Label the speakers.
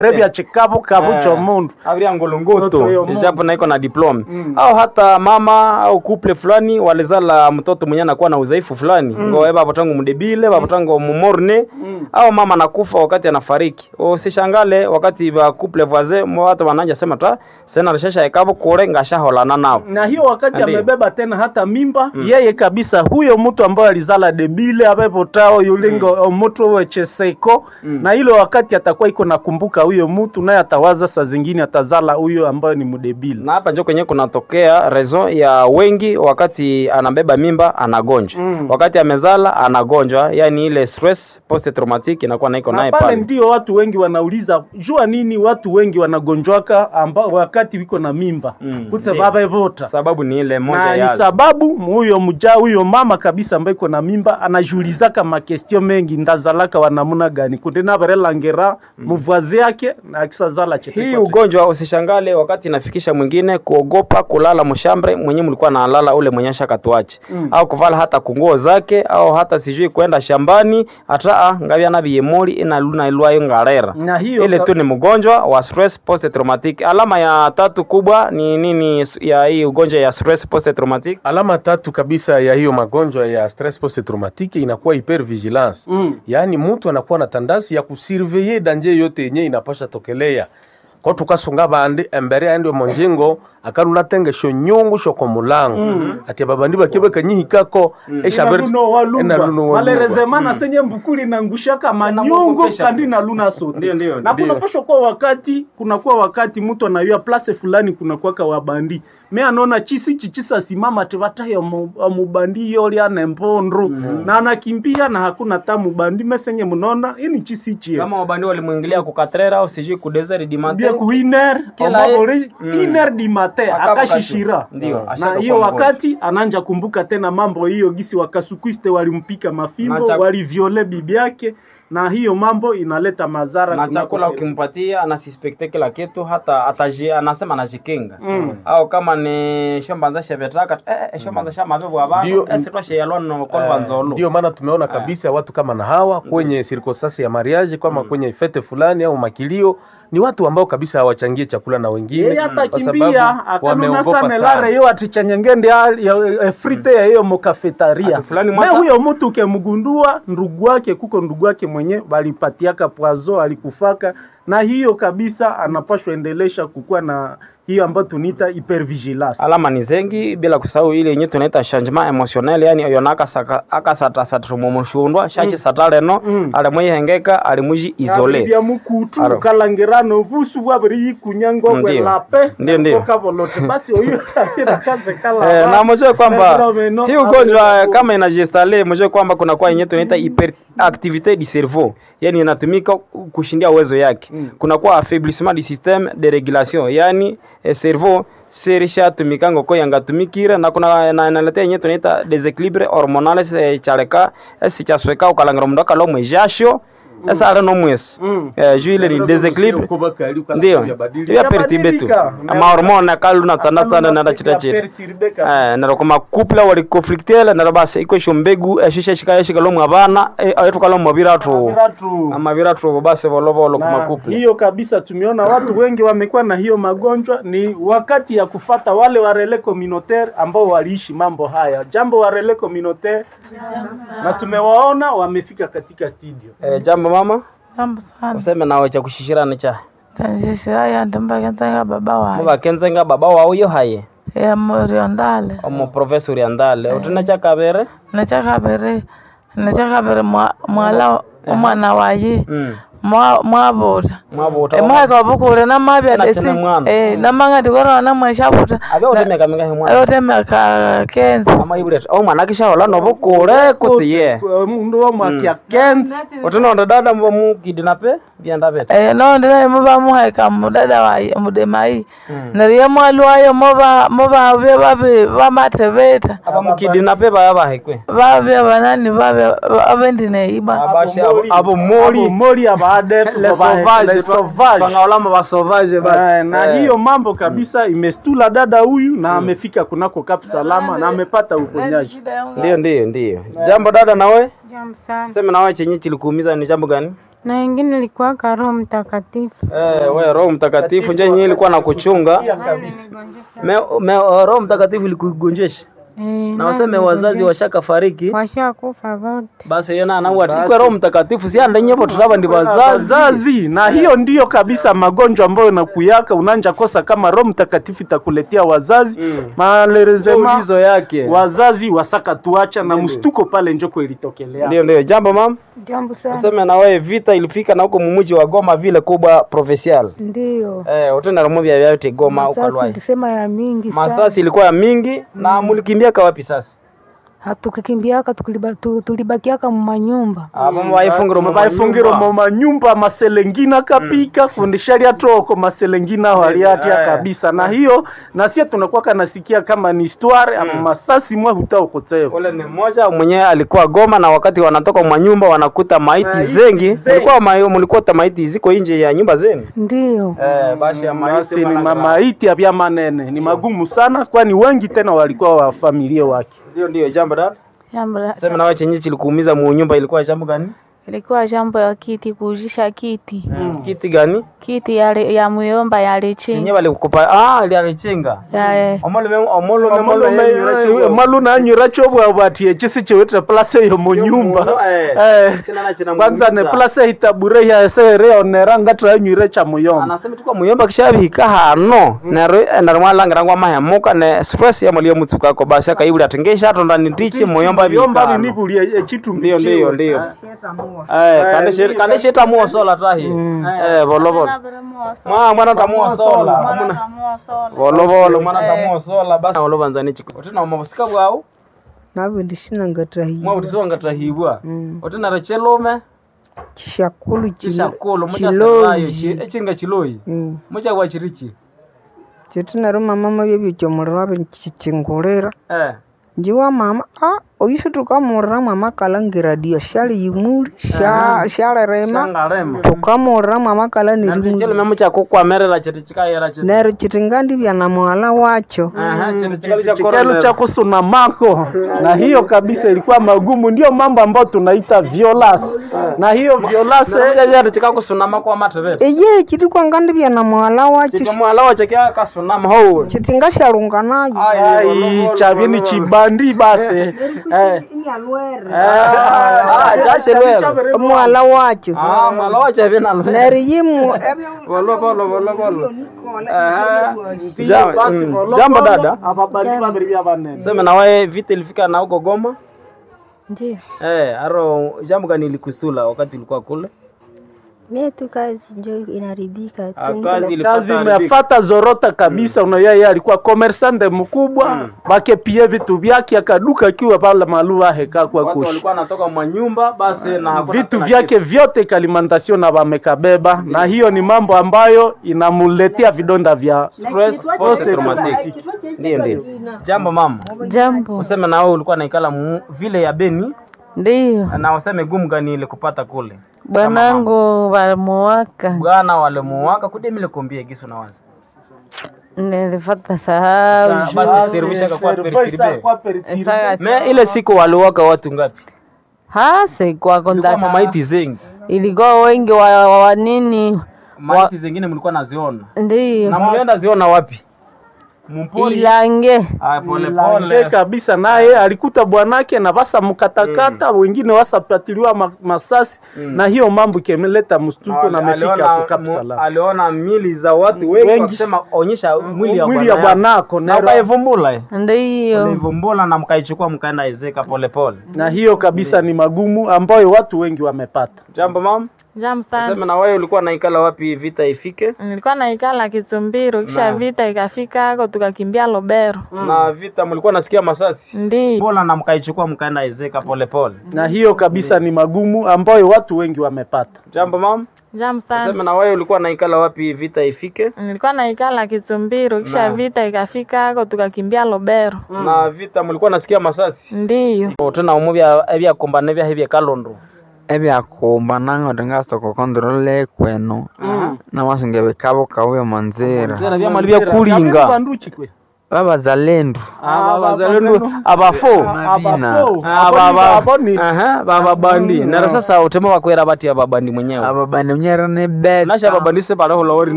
Speaker 1: rebya chikabo kabo
Speaker 2: Eh,
Speaker 1: chomundu
Speaker 2: abiria ngolongoto
Speaker 1: Ngoto yo mundu.
Speaker 2: japo naiko na diplome
Speaker 1: Mm.
Speaker 2: au hata mama au couple fulani walizala mtoto mwenye anakuwa na udhaifu fulani mm. ngo baba tangu mdebile baba tangu mumorne
Speaker 1: Mm.
Speaker 2: au mama anakufa wakati anafariki usishangale wakati ba couple voisin mo watu wananja sema ta sena rashasha ekabo kule ngashaholana nao
Speaker 1: na hiyo wakati
Speaker 2: Ndiyo.
Speaker 1: amebeba tena hata mimba yeye kabisa huyo mtu ambaye alizala debile abepotao yulingo omutu wecheseko na ile wakati atakuwa iko nakumbuka huyo mtu naye atawaza saa zingine atazala huyo ambayo ni mdebile
Speaker 2: na hapa njo kwenye kunatokea rezo ya wengi wakati anabeba mimba anagonjwa
Speaker 1: Mm.
Speaker 2: wakati amezala anagonjwa yani ile stress post traumatic inakuwa naiko
Speaker 1: na
Speaker 2: naye
Speaker 1: pale
Speaker 2: pale
Speaker 1: ndio watu wengi wanauliza jua nini watu wengi wanagonjwaka ambao wakati wiko na mimba
Speaker 2: Mm,
Speaker 1: kutse
Speaker 2: ndiyo.
Speaker 1: babevota
Speaker 2: sababu ni ile moja
Speaker 1: na ni
Speaker 2: ya
Speaker 1: sababu huyo mja huyo mama kabisa ambaye iko na mimba anajiulizaka makestio mengi ndazalaka wanamuna gani kundi naverelangera muvwazi yake na akisazala chete
Speaker 2: hii
Speaker 1: kwa chete.
Speaker 2: ugonjwa usishangale wakati inafikisha mwingine kuogopa kulala mshambre mwenye mlikuwa nalala ule mwenye shakatuache
Speaker 1: Mm.
Speaker 2: au kuvala hata kunguo zake au hata sijui kwenda shambani hata ngavya na biyemoli inaluna ilwayo ngarera
Speaker 1: na hiyo
Speaker 2: ile tu ni mgonjwa wa stress post traumatic alama ya tatu kubwa ni nini ya hii ugonjwa ya stress post traumatic
Speaker 3: Alama tatu kabisa ya hiyo magonjwa ya stress post traumatique inakuwa hypervigilance.
Speaker 1: Mm.
Speaker 3: Yaani mtu anakuwa na tandasi ya kusurveiller danje yote yenye inapasha tokelea ko tukasunga bandi embere andi monjengo akaluna tengesho nyungu shoko mulango ati babandi bakibe kanyihikako
Speaker 1: Inaluno walumba
Speaker 3: walumba.
Speaker 1: malerezemana senye mbukuli nangushaka manyungu
Speaker 2: Inamwogopesha
Speaker 1: kandi
Speaker 2: tu.
Speaker 1: na luna sote
Speaker 2: Ndio, ndio,
Speaker 1: na
Speaker 3: ndio.
Speaker 1: kunapashwa kuwa wakati kunakuwa wakati mtu anayua place fulani kunakuwaka wabandi me anaona chisi chichisa simama tevataye mubandi yoli ane mpondru na anakimbia na hakuna ta mubandi mesenye munona ini chisi chie
Speaker 2: kama wabandi walimwingilia kukatrera au sijui kudesert di
Speaker 1: bia
Speaker 2: matin
Speaker 1: ku iner
Speaker 2: Kila ye-
Speaker 1: omabori
Speaker 2: Mm.
Speaker 1: iner di mate
Speaker 2: Akabu
Speaker 1: akashishira
Speaker 2: kashu. Ndio,
Speaker 1: na
Speaker 2: ashaka
Speaker 1: hiyo
Speaker 2: kuwa mgonjwa.
Speaker 1: wakati ananja kumbuka tena mambo hiyo gisi wakasukwiste walimpika mafimbo
Speaker 2: Na chak-
Speaker 1: waliviole bibi yake na hiyo mambo inaleta madhara
Speaker 2: na
Speaker 1: kunako
Speaker 2: chakula
Speaker 1: sehemu.
Speaker 2: ukimpatia anasispekte kila kitu hata ataji, anasema anajikinga
Speaker 1: Mm.
Speaker 2: au kama ni shombanza shevetaka eh, eh, shombanza shamavevu abantu
Speaker 3: Ndio.
Speaker 2: esitwasheyalwano kolwa nzolo
Speaker 3: ndio maana tumeona kabisa watu kama na hawa kwenye circumstance ya mariage kama kwenye fete fulani au makilio ni watu ambao kabisa hawachangie chakula na wengine
Speaker 1: yeye
Speaker 3: kwa
Speaker 1: atakimbia
Speaker 3: sababu
Speaker 1: akanuna
Speaker 3: wameogopa
Speaker 1: sana
Speaker 3: sana.
Speaker 1: lare yo atichanyengende frite ya hiyo mokafetaria
Speaker 2: Ati fulani
Speaker 1: me
Speaker 2: mwasa-
Speaker 1: huyo mtu ukemgundua ndugu wake kuko ndugu wake mwenye balipatiaka pwazo alikufaka na hiyo kabisa anapashwa endelesha kukuwa na hiyo ambayo tuniita hypervigilance
Speaker 2: alama ni zengi bila kusahau ile yenye tunaita changement emotionnel yani oyo nakasatasatrumumushundwa shachi sataleno
Speaker 1: Mm.
Speaker 2: alimwihengeka alimuji isole
Speaker 1: bya mukutu
Speaker 2: Aro.
Speaker 1: ukalangirano busu bwabiri yikunyango
Speaker 2: Ndio.
Speaker 1: kwelape
Speaker 2: Ndio, ndio.
Speaker 1: okavolote basi oyo akaze kala
Speaker 2: Eh, na mjue kwamba
Speaker 1: Fenomeno,
Speaker 2: hii ugonjwa
Speaker 1: hapo-
Speaker 2: kama inajistale, mjue kwamba kuna kwa yenye tunaita hyperactivite du cerveau, yani inatumika kushindia uwezo yake.
Speaker 1: Mm.
Speaker 2: Kuna kwa affaiblissement du système de régulation, yani eh, cerveau serisha tumikango ko yangatumikire na kuna na inaletea yenye tunaita desequilibre hormonal eh, chareka esi chasweka ukalangira mundu akalomwe jasho esa ale no mwesi
Speaker 1: Mm.
Speaker 2: eh, juu ile ni desequilibre ndio ya perturbe tu
Speaker 1: Yabadilika.
Speaker 2: amahormone akaluna tsana tsana nada chita chita Eh, nero koma couple wali conflictele nero basi iko isho mbegu eshisha shika yeshika lomwe abana ayetu kalomwe biratu amabiratu basi volovolo koma
Speaker 1: na
Speaker 2: couple
Speaker 1: hiyo kabisa tumeona watu wengi wamekuwa na hiyo magonjwa ni wakati ya kufata wale warele communautaire ambao waliishi mambo haya jambo warele communautaire na tumewaona wamefika katika studio
Speaker 2: eh, jambo mama
Speaker 4: Jambo sana.
Speaker 2: useme nawe cha kushishirana cha
Speaker 4: Tanzishira ya ndimba kenzenga baba wae.
Speaker 2: mubakenzenga baba wauyo haye
Speaker 4: Ya morio ndale.
Speaker 2: omu professor yandale utina cha kabere
Speaker 4: Necha kabere. Necha kabere mwa- mwala omwana waye.
Speaker 2: mm.
Speaker 4: Mwa mwabuta.
Speaker 2: mwabuta
Speaker 4: Emwaka obukure namabya
Speaker 2: Tena
Speaker 4: desi.
Speaker 2: tena mwana.
Speaker 4: Eh namanga tikoro na mweshabuta.
Speaker 2: abe utemeka mingahe mwana
Speaker 4: Ayote meka kenza.
Speaker 2: ama ibuleta o mwana kishaola nobukure kutsiye
Speaker 1: mundu wa mwakia kenzi
Speaker 2: utinonda dada mbo mukidinape byenda bete
Speaker 4: Eh no ndina muba muhaika mudada waye mudemai. Nariye mwalwayo moba moba bye babe bamatebeta.
Speaker 2: aba mukidinape baya bahekwe
Speaker 4: Babye banani babye abendine iba.
Speaker 2: abashe abo- abo mori
Speaker 1: mori abaadef
Speaker 2: Les sauvages, Pangaolama ba sauvage basi.
Speaker 1: Eh, na
Speaker 2: Eh.
Speaker 1: hiyo mambo kabisa imestula dada huyu na amefika kunako Kap Salama na amepata uponyaji.
Speaker 2: Ndio, ndio, ndio. Jambo dada, nawe
Speaker 5: Jambo sana.
Speaker 2: sema nawe chenye chilikuumiza ni jambo gani?
Speaker 5: na wengine ilikuwaka Roho Mtakatifu.
Speaker 2: Eh, we Roho Mtakatifu nje yenyewe ilikuwa na kuchunga. Me, me, Roho Mtakatifu ilikugonjesha.
Speaker 5: Eh,
Speaker 2: Na waseme wazazi washaka fariki.
Speaker 5: washakufa wote.
Speaker 2: Basi yona na wati kwa Roho Mtakatifu si anda nyepo tulaba ndi wazazi.
Speaker 1: wazazi na hiyo ndiyo kabisa magonjwa ambayo nakuyaka unanja kosa kama roho mtakatifu itakuletea wazazi
Speaker 2: Mm.
Speaker 1: malerezema
Speaker 2: Ulizo yake.
Speaker 1: wazazi wasaka tuacha na mstuko pale njoko ilitokelea
Speaker 2: Ndio ndio jambo mam.
Speaker 6: Jambo sana.
Speaker 2: Useme na wewe vita ilifika na huko mumuji wa Goma vile kubwa provincial.
Speaker 6: Ndiyo.
Speaker 2: Eh, utenda rumo vya vyote Goma huko
Speaker 6: Masasi
Speaker 2: Lwai.
Speaker 6: tulisema ya mingi sana.
Speaker 2: Masasi ilikuwa ya mingi na mulikimbia kwa wapi sasa?
Speaker 6: Hatukikimbiaka tukuliba- tu- tulibakiaka mumanyumba.
Speaker 2: Abo mwaifungiro mu
Speaker 1: baifungiro mu manyumba maselengina kapika kundishalia toko maselengina waliatia
Speaker 2: Eh.
Speaker 1: kabisa na hiyo na sie tunakuwa kanasikia kama ni histoire ama masasi mwa hutaokoteo
Speaker 2: Ule ni mmoja mwenyewe alikuwa Goma na wakati wanatoka mwa nyumba wanakuta maiti
Speaker 1: Maiti
Speaker 2: zengi.
Speaker 1: zengi.
Speaker 2: Mulikuwa ma- mulikuta maiti ziko nje ya nyumba zenu.
Speaker 6: Ndiyo.
Speaker 2: Eh, basi ya maiti
Speaker 1: basi ni
Speaker 2: bana-
Speaker 1: mamaiti ya vya manene ni magumu sana kwani wengi tena walikuwa wa familia wake
Speaker 2: Ndio ndio jambo dada.
Speaker 7: Jambo la-
Speaker 2: Sema na wewe chenye kilikuumiza mu nyumba ilikuwa jambo gani?
Speaker 7: ilikuwa jambo ya kiti kuujisha kiti
Speaker 2: Kiti gani?
Speaker 7: kiti ya, ya muyomba
Speaker 2: Yenyewe
Speaker 7: yalichinga
Speaker 2: walikupa ah ile alichenga.
Speaker 7: ya
Speaker 2: Omolo me omolo me omolo me
Speaker 1: malu nanyura chobwabwatie chisi chiwitire place yo munyumba Eh, kwanza ne place hitabure yaesere onera ngatiranyuire cha muyomba
Speaker 2: anasema tuko muyomba kishabika hano nero narumwalangira ngwa mahemuka ne stress ya mulio mutsuka ko basi akaibuli atengesha atonda ndichi muyomba
Speaker 1: muyomba
Speaker 2: bika
Speaker 1: binibulie echitumbi
Speaker 2: ndio ndio ndio eh kande shiri kande shita muosola tahi eh bolo bolo mwa mwana tamuosola amuna bolo bolo mwana tamuosola basi bolo banzani chiko utina mabusika bwao
Speaker 6: Navo ndishina ngatrahi.
Speaker 2: mwa utisonga tahibwa utina rechelume
Speaker 6: Chishakulu
Speaker 2: chishakolo mucha sabayo
Speaker 6: chiloji.
Speaker 2: echinga chiloyi
Speaker 6: Mm.
Speaker 2: mucha kwa chirichi
Speaker 6: Chitinaro mama mabyo chomurira chichingulira.
Speaker 2: eh
Speaker 6: Njiwa mama ah oyisho tukamurira mama kalangira dio shali yimuri sha shale rema.
Speaker 2: shangarema
Speaker 6: Tukamurira mama kala nirimuri.
Speaker 2: chelume mucha kukwamerera chiti chikayera chiti
Speaker 6: Nero chitingandi vya na mwala wacho.
Speaker 2: Aha, chiti chikali cha
Speaker 1: chikelu
Speaker 2: korona.
Speaker 1: cha kusuna mako na hiyo kabisa ilikuwa magumu ndio mambo ambayo tunaita violence na hiyo violence
Speaker 2: Chiti chikakusunama kwa matevere
Speaker 6: Eye chiri kwangandi vya na mwala wacho.
Speaker 2: chikamwala wache kasunama ho
Speaker 6: Chitinga shalunga nayo.
Speaker 1: ai chavini chibandi basi eh
Speaker 2: Ah, chachelwelo
Speaker 6: Mwala wacho.
Speaker 2: Ah, mwala wache vina lwe
Speaker 6: Nero yimu
Speaker 2: bolo bolo bolo bolo
Speaker 1: Ndiyo, basi,
Speaker 2: mm.
Speaker 1: bolo,
Speaker 2: jambo
Speaker 1: bolo,
Speaker 2: dada
Speaker 1: ababali babiri bya banene
Speaker 2: sema na wewe vita ilifika na huko Goma
Speaker 5: Ndio.
Speaker 2: eh aro jambo gani ilikusula wakati ulikuwa kule
Speaker 8: Mie tu kazi njo inaribika
Speaker 2: Ah,
Speaker 8: tu.
Speaker 2: kazi
Speaker 1: kazi
Speaker 2: ilipata haribika.
Speaker 1: imefata zorota kabisa mm. yeye alikuwa commerçante mkubwa mm. bakepie vitu vyake akaduka akiwa pale maluva heka kwa
Speaker 2: watu
Speaker 1: kushi
Speaker 2: walikuwa wanatoka mwa nyumba basi na hakuna
Speaker 1: vitu
Speaker 2: tena
Speaker 1: vyake vyote kalimantasio na wamekabeba na hiyo ni mambo ambayo inamuletea vidonda vya
Speaker 2: stress post traumatic ndio ndio jambo mama
Speaker 7: jambo
Speaker 2: useme na wewe ulikuwa naikala mu- vile ya Beni
Speaker 7: ndiyo
Speaker 2: na useme gumu gani ile kupata kule
Speaker 7: bwanangu walimuwaka
Speaker 2: bwana walimuwaka kudemile kombie gisu na wazi
Speaker 7: nilifata sahau
Speaker 2: basi servisha kwa perikiribe
Speaker 7: Saka-
Speaker 2: me ile siku waliwaka watu ngapi
Speaker 7: hase kwako
Speaker 2: kulikuwa
Speaker 7: ndaka
Speaker 2: mamaiti zengi
Speaker 7: ilikuwa wengi wa, wa, wa nini
Speaker 2: maiti zingine mlikuwa naziona
Speaker 7: ndiyo
Speaker 2: na mlienda ziona wapi mumpori
Speaker 7: ilange
Speaker 2: ah pole
Speaker 1: Lange
Speaker 2: pole
Speaker 1: kabisa naye alikuta bwanake na basa mkatakata wengine wasapatiliwa ma, masasi na hiyo mambo ikemeleta mstuko na amefika
Speaker 2: aliona,
Speaker 1: hapo Cap
Speaker 2: mu-
Speaker 1: Salam.
Speaker 2: aliona mili za watu wengi
Speaker 1: Wengi.
Speaker 2: wakisema onyesha mwili ya
Speaker 1: mwili ya
Speaker 2: bwana yako.
Speaker 1: bwanako
Speaker 2: na
Speaker 1: nero-
Speaker 2: ukaivumbula eh?
Speaker 7: ndiyo
Speaker 2: ulaivumbula na mkaichukua mkaenda ezeka polepole
Speaker 1: na hiyo kabisa ni magumu ambayo watu wengi wamepata
Speaker 2: jambo mama
Speaker 7: jamu sana
Speaker 2: sema na wewe ulikuwa naikala wapi vita ifike
Speaker 7: nilikuwa naikala Kisumbiro kisha vita ikafika hako tukakimbia Lobero
Speaker 2: na vita mlikuwa nasikia masasi
Speaker 7: ndiyo
Speaker 2: bola na mkaichukua mkaenda ezeka polepole
Speaker 1: na hiyo kabisa ni magumu ambayo watu wengi wamepata
Speaker 2: jambo mama
Speaker 7: jamu sana
Speaker 2: sema na wewe ulikuwa naikala wapi vita ifike
Speaker 7: nilikuwa naikala Kisumbiro kisha vita ikafika hako tukakimbia Lobero
Speaker 2: na vita mlikuwa nasikia masasi
Speaker 7: ndiyo
Speaker 2: tena umuvya ebyakombana ebyahe byekalondo
Speaker 9: ebyakumba nango ngasoko kontrole kwenu namasinga bikabo kauya manzira
Speaker 2: tena byamali byakulinga
Speaker 1: banduchi kwe
Speaker 9: babazalendo
Speaker 2: aba bazalendo abafo
Speaker 1: abafo
Speaker 2: Aba- aba-
Speaker 1: aboni
Speaker 2: Aha, bababandi nero sasa utema wakwera bati ababandi mwenyewe
Speaker 9: ababani mnyera ne bet
Speaker 2: nasha babandi se pale hulawori